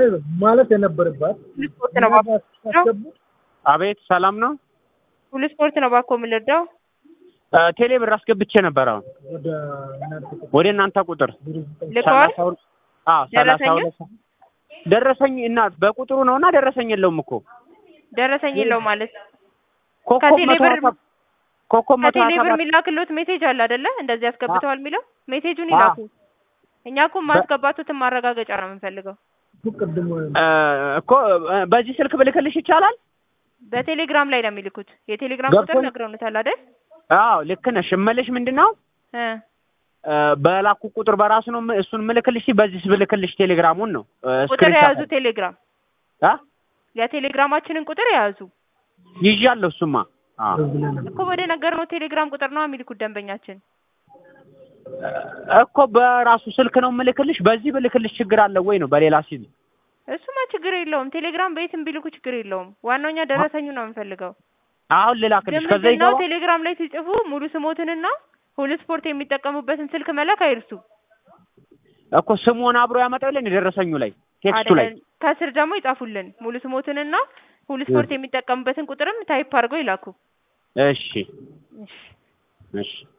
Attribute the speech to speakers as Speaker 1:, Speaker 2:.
Speaker 1: ማለት የነበረባት
Speaker 2: ሁሉ ስፖርት ነው ባኮ
Speaker 1: አስገቡ
Speaker 3: አቤት ሰላም ነው።
Speaker 2: ሁሉ ስፖርት ነው ባኮ የምንረዳው።
Speaker 3: ቴሌ ብር አስገብቼ ነበር። አሁን
Speaker 1: ወደ እናንተ ቁጥር
Speaker 3: ወደ እናንተ ቁጥር
Speaker 2: ልከዋል።
Speaker 3: ሰላሳ ሁለት አዎ ሰላሳ
Speaker 2: ደረሰኝ?
Speaker 3: ሁለት ደረሰኝ እና በቁጥሩ ነው እና ደረሰኝ የለውም እኮ
Speaker 2: ደረሰኝ የለው ማለት
Speaker 3: ኮከብ
Speaker 2: ከቴሌ
Speaker 3: መቶ
Speaker 2: ብር
Speaker 3: ሀያ ሰባት ኮከብ መቶ
Speaker 2: ከቴሌ
Speaker 3: ሀያ
Speaker 2: ብር
Speaker 3: ሰባት
Speaker 2: የሚላክሎት ሜሴጅ አለ አይደለ? እንደዚህ ያስገብተዋል የሚለው ሜሴጁን ይላኩ። እኛ እኮ ማስገባቱትን ማረጋገጫ ነው የምንፈልገው።
Speaker 1: ቅድም
Speaker 3: እ እኮ እ በዚህ ስልክ ብልክልሽ ይቻላል?
Speaker 2: በቴሌግራም ላይ ነው የሚልኩት። የቴሌግራም ቁጥር
Speaker 3: ገብቶኝ-
Speaker 2: ነግረውታል አይደል?
Speaker 3: አዎ ልክ ነሽ። እምልሽ ምንድን ነው
Speaker 2: እ
Speaker 3: እ በላኩ ቁጥር በራሱ ነው ም- እሱን ምልክልሽ በዚህ ብልክልሽ ቴሌግራሙን ነው እ
Speaker 2: ቁጥር
Speaker 3: ስክሪንሻት
Speaker 2: የያዙ ቴሌግራም
Speaker 3: አ
Speaker 2: የቴሌግራማችንን ቁጥር የያዙ
Speaker 3: ይዣለሁ እሱማ አዎ
Speaker 2: እኮ ወደ ነገርነው ቴሌግራም ቁጥር ነው የሚልኩት ደንበኛችን።
Speaker 3: እኮ በራሱ ስልክ ነው ምልክልሽ። በዚህ ብልክልሽ ችግር አለ ወይ ነው በሌላ ሲል
Speaker 2: እሱማ ችግር የለውም። ቴሌግራም በየትም ቢልኩ ችግር የለውም። ዋናው እኛ ደረሰኙ ነው የምንፈልገው።
Speaker 3: አሁን ልላክልሽ
Speaker 2: ግን
Speaker 3: ከዛ
Speaker 2: ምንድን ነው
Speaker 3: ይገባ
Speaker 2: ቴሌግራም ላይ ሲጽፉ ሙሉ ስሞትንና ሁሉ ስፖርት የሚጠቀሙበትን ስልክ መላክ አይርሱ።
Speaker 3: እኮ ስሙን አብሮ ያመጣልን የደረሰኙ ላይ ቴክስቱ ላይ
Speaker 2: አይደለም ከስር ደግሞ ይጻፉልን ሙሉ ስሞትንና ሁሉ ስፖርት የሚጠቀሙበትን ቁጥርም ታይፕ አድርገው ይላኩ።
Speaker 3: እሺ
Speaker 2: እሺ
Speaker 3: እሺ